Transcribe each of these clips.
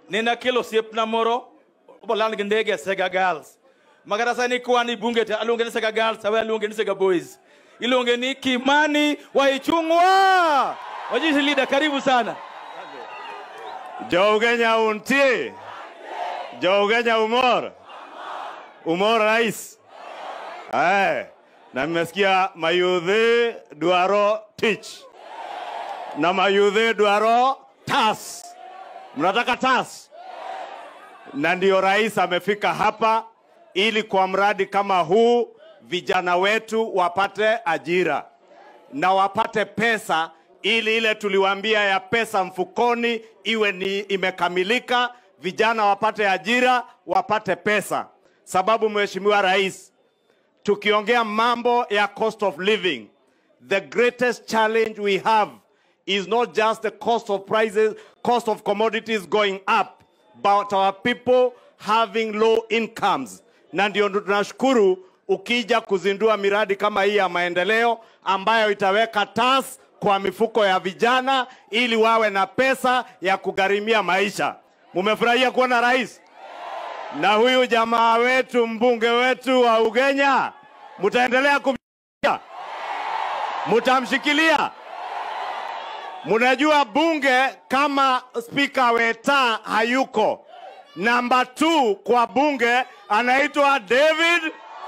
nina kelo osiepna moro oboland gi ndege Sega Girls. Magara sani kwani bunge te aluonge ni Sega Girls, awe aluonge ni Sega Boys. Iluonge ni Kimani Waichung'wa. Wajisi leader, karibu sana. Jougenya untie. Jougenya umor. Umor rais. Eh. Na nimesikia mayudhi dwaro tich. Na mayudhi dwaro tas. Mnataka tas? Na ndio rais amefika hapa ili kwa mradi kama huu vijana wetu wapate ajira na wapate pesa ili ile tuliwaambia ya pesa mfukoni iwe ni imekamilika, vijana wapate ajira, wapate pesa. Sababu Mheshimiwa Rais, tukiongea mambo ya cost of living, the greatest challenge we have is not just the cost of prices, cost of commodities going up, but our people having low incomes. Na ndio tunashukuru ukija kuzindua miradi kama hii ya maendeleo ambayo itaweka tas kwa mifuko ya vijana ili wawe na pesa ya kugharimia maisha. Mumefurahia kuona rais na huyu jamaa wetu mbunge wetu wa Ugenya, mtaendelea kumshikilia, mtamshikilia. Mnajua bunge kama spika Weta hayuko, namba 2 kwa bunge anaitwa David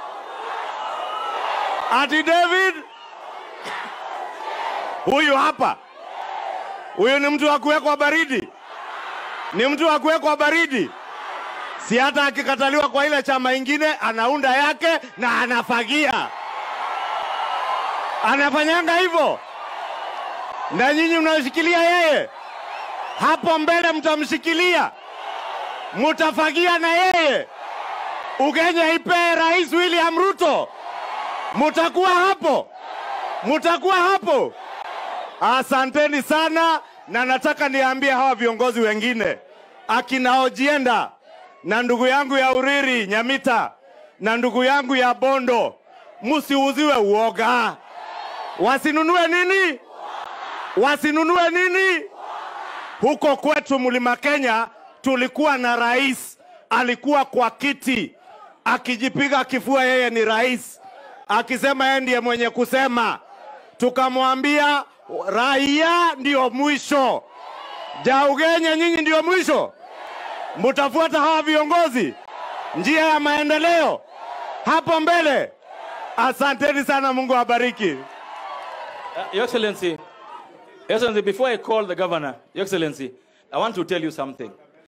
ati David huyu hapa, huyu ni mtu wa kuwekwa baridi, ni mtu wa kuwekwa baridi. Si hata akikataliwa kwa ile chama ingine anaunda yake na anafagia, anafanyanga hivyo, na nyinyi mnashikilia yeye. Hapo mbele mtamshikilia, mutafagia na yeye. Ugenya ipee Rais William Ruto, mutakuwa hapo, mutakuwa hapo. Asanteni sana, na nataka niambie hawa viongozi wengine akina Ojienda na ndugu yangu ya Uriri Nyamita na ndugu yangu ya Bondo, msiuziwe uoga. Wasinunue nini? Wasinunue nini? Huko kwetu Mlima Kenya tulikuwa na rais alikuwa kwa kiti akijipiga kifua, yeye ni rais, akisema yeye ndiye mwenye kusema. Tukamwambia raia ndio mwisho, Jaugenya nyinyi ndio mwisho, mtafuata hawa viongozi njia ya maendeleo hapo mbele. Asanteni sana, Mungu awabariki. Uh, Your Excellency, Your Excellency, before I call the governor, Your Excellency, I want to tell you something.